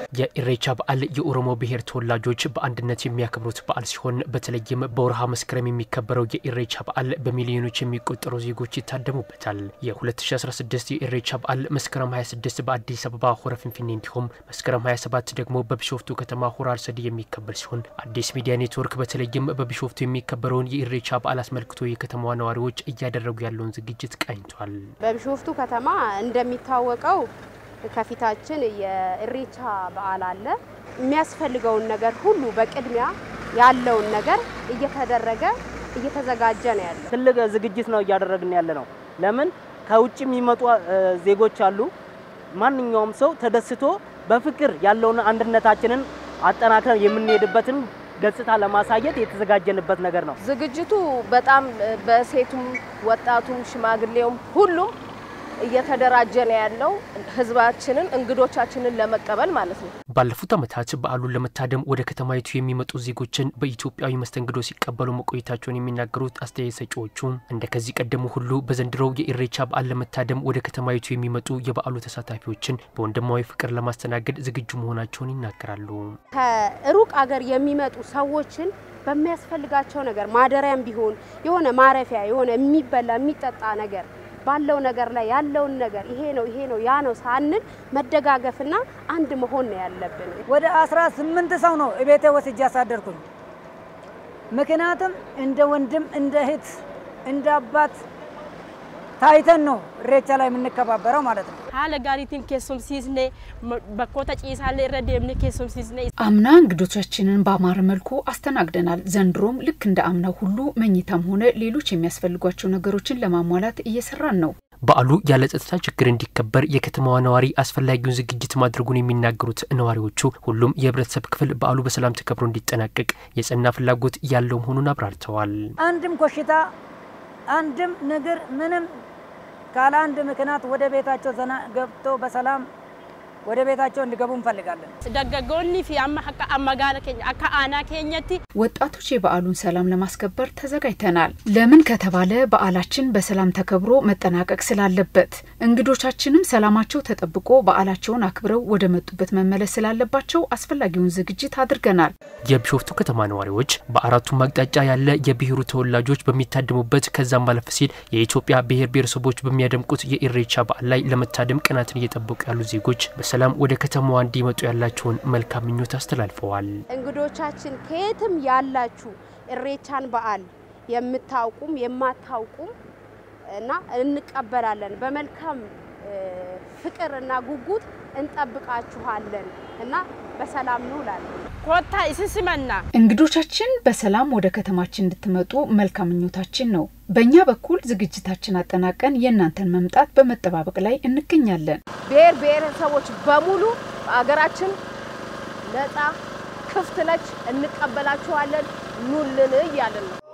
የኢሬቻ በዓል የኦሮሞ ብሔር ተወላጆች በአንድነት የሚያከብሩት በዓል ሲሆን በተለይም በወርሃ መስከረም የሚከበረው የኢሬቻ በዓል በሚሊዮኖች የሚቆጠሩ ዜጎች ይታደሙበታል። የ2016 የኢሬቻ በዓል መስከረም 26 በአዲስ አበባ ሆረ ፊንፊኔ እንዲሁም መስከረም 27 ደግሞ በቢሾፍቱ ከተማ ሆራ አርሰዲ የሚከበር ሲሆን አዲስ ሚዲያ ኔትወርክ በተለይም በቢሾፍቱ የሚከበረውን የኢሬቻ በዓል አስመልክቶ የከተማዋ ነዋሪዎች እያደረጉ ያለውን ዝግጅት ቃኝቷል። በቢሾፍቱ ከተማ እንደሚታወቀው ከፊታችን የኢሬቻ በዓል አለ። የሚያስፈልገውን ነገር ሁሉ በቅድሚያ ያለውን ነገር እየተደረገ እየተዘጋጀ ነው ያለው። ትልቅ ዝግጅት ነው እያደረግን ያለ ነው። ለምን ከውጭ የሚመጡ ዜጎች አሉ። ማንኛውም ሰው ተደስቶ በፍቅር ያለውን አንድነታችንን አጠናክረን የምንሄድበትን ገጽታ ለማሳየት የተዘጋጀንበት ነገር ነው። ዝግጅቱ በጣም በሴቱም ወጣቱም ሽማግሌውም ሁሉም እየተደራጀ ነው ያለው ህዝባችንን እንግዶቻችንን ለመቀበል ማለት ነው። ባለፉት ዓመታት በዓሉን ለመታደም ወደ ከተማይቱ የሚመጡ ዜጎችን በኢትዮጵያዊ መስተንግዶ ሲቀበሉ መቆየታቸውን የሚናገሩት አስተያየት ሰጪዎቹ እንደ ከዚህ ቀደሙ ሁሉ በዘንድሮው የኢሬቻ በዓል ለመታደም ወደ ከተማይቱ የሚመጡ የበዓሉ ተሳታፊዎችን በወንድማዊ ፍቅር ለማስተናገድ ዝግጁ መሆናቸውን ይናገራሉ። ከሩቅ አገር የሚመጡ ሰዎችን በሚያስፈልጋቸው ነገር ማደሪያም ቢሆን የሆነ ማረፊያ የሆነ የሚበላ የሚጠጣ ነገር ባለው ነገር ላይ ያለውን ነገር ይሄ ነው ይሄ ነው ያ ነው ሳንል መደጋገፍና አንድ መሆን ነው ያለብን። ወደ አስራ ስምንት ሰው ነው እቤቴ ወስጄ ያሳደርኩኝ። ምክንያቱም እንደ ወንድም እንደ እህት እንደ አባት ታይተን ነው ኢሬቻ ላይ የምንከባበረው ማለት ነው። ሀለ ጋሪቲን ኬሶምሲስኔ በኮተ ጪሳሌ ረድ የምን ኬሶምሲስኔ አምና እንግዶቻችንን በአማረ መልኩ አስተናግደናል። ዘንድሮም ልክ እንደ አምናው ሁሉ መኝታም ሆነ ሌሎች የሚያስፈልጓቸው ነገሮችን ለማሟላት እየሰራን ነው። በዓሉ ያለ ጸጥታ ችግር እንዲከበር የከተማዋ ነዋሪ አስፈላጊውን ዝግጅት ማድረጉን የሚናገሩት ነዋሪዎቹ ሁሉም የህብረተሰብ ክፍል በዓሉ በሰላም ተከብሮ እንዲጠናቀቅ የጸና ፍላጎት ያለው መሆኑን አብራርተዋል። አንድም ኮሽታ አንድም ነገር ምንም ካለ አንድ ምክንያት ወደ ቤታቸው ዘና ገብቶ በሰላም ወደ ቤታቸው እንዲገቡ እንፈልጋለን። ደገጎኒ ፊ አማ ሀካ አመጋለ ኬኛ አካ አና ኬኘቲ ወጣቶች የበዓሉን ሰላም ለማስከበር ተዘጋጅተናል። ለምን ከተባለ በዓላችን በሰላም ተከብሮ መጠናቀቅ ስላለበት፣ እንግዶቻችንም ሰላማቸው ተጠብቆ በዓላቸውን አክብረው ወደ መጡበት መመለስ ስላለባቸው አስፈላጊውን ዝግጅት አድርገናል። የቢሾፍቱ ከተማ ነዋሪዎች በአራቱም አቅጣጫ ያለ የብሔሩ ተወላጆች በሚታደሙበት ከዛም ማለፍ ሲል የኢትዮጵያ ብሔር ብሔረሰቦች በሚያደምቁት የኢሬቻ በዓል ላይ ለመታደም ቀናትን እየጠበቁ ያሉ ዜጎች በሰላም ወደ ከተማዋ እንዲመጡ ያላቸውን መልካም ምኞት አስተላልፈዋል። እንግዶቻችን ከየትም ያላችሁ ኢሬቻን በዓል የምታውቁም የማታውቁም እና እንቀበላለን በመልካም ፍቅር እና ጉጉት እንጠብቃችኋለን እና በሰላም እንውላለን። ኮታ ይስስመና እንግዶቻችን በሰላም ወደ ከተማችን እንድትመጡ መልካም ምኞታችን ነው። በእኛ በኩል ዝግጅታችን አጠናቀን የእናንተን መምጣት በመጠባበቅ ላይ እንገኛለን። ብሔር ብሔረሰቦች በሙሉ አገራችን ነፃ ክፍት ነች፣ እንቀበላችኋለን፣ ኑልን እያልን ነው።